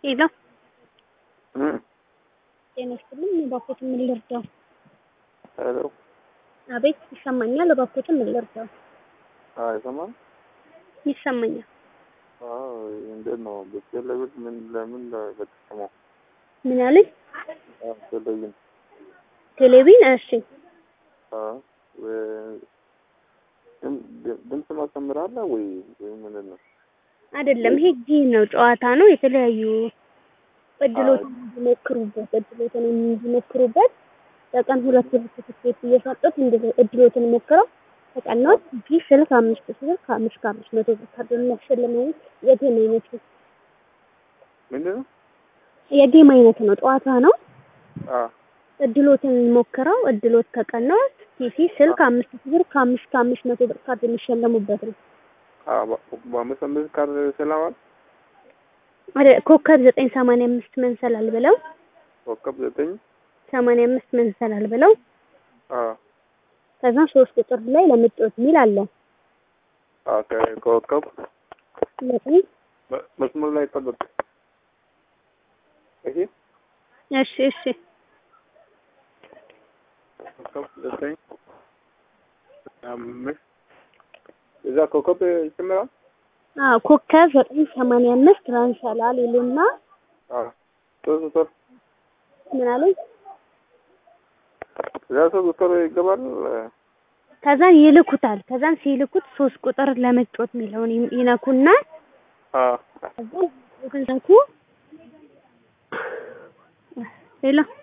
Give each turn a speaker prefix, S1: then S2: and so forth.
S1: ሄሎ
S2: እ
S1: ጤና ይስጥልኝ። እባክዎትን ምን ልርዳው?
S2: ሄሎ
S1: አቤት ይሰማኛል። እባክዎትን ምን ልርዳው?
S2: አይሰማም?
S1: ይሰማኛል።
S2: አዎ እንዴት ነው? በቴሌቪዥን ምን ለምን በተሰማው?
S1: ምን አለኝ?
S2: አዎ ቴሌቪዥን
S1: ቴሌቪዥን። እሺ
S2: አዎ ወ- ድም- ድም- ድምፅ ማስተምራለ ወይ ወይ ምንድን ነው?
S1: አይደለም፣ ይሄ ጌም ነው፣ ጨዋታ ነው። የተለያዩ እድሎትን እንዲሞክሩበት እድሎትን እንዲሞክሩበት በቀን ሁለት ብር ትኬት እየሰጡት እንድ- እድሎትን ሞክረው ተቀናት ጂ ስልክ አምስት ስልክ ከአምስት ከአምስት መቶ ብር ካርድ የሚያሸልመው የጌም አይነት ነው።
S2: ምንድን ነው?
S1: የጌም አይነት ነው፣ ጨዋታ ነው።
S2: አዎ
S1: እድሎትን ሞክረው እድሎት ከቀናት ቲቪ ስልክ አምስት ብር ከአምስት ከአምስት መቶ ብር ካርድ የሚሸለሙበት ነው።
S2: አዎ በ- በአምስት አምስት ካርድ ስለዋል
S1: ወደ- ኮከብ ዘጠኝ ሰማንያ አምስት መንሰላል ብለው
S2: ኮከብ ዘጠኝ
S1: ሰማንያ አምስት መንሰላል ብለው
S2: አዎ
S1: ከዛ ሶስት ቁጥር ላይ ለምጮት የሚል አለ።
S2: አዎ ከ- ኮከብ
S1: ዘጠኝ
S2: በ- መስመር ላይ ጠብቅ። እሺ
S1: እሺ እሺ
S2: ኮከብ ዘጠኝ አምስት እዛ ኮከብ ይጨምራል።
S1: አዎ ኮከብ ዘጠኝ ሰማንያ አምስት መንሰላል ይሉና
S2: አዎ ሶስት ቁጥር
S1: ምን አለኝ
S2: እዛ ሶስት ቁጥር ይገባል።
S1: ከዛን ይልኩታል። ከዛን ሲልኩት ሶስት ቁጥር ለመጮት የሚለውን ይ- ይነኩና
S2: አዎ
S1: ከዛን ይነኩ ሄሎ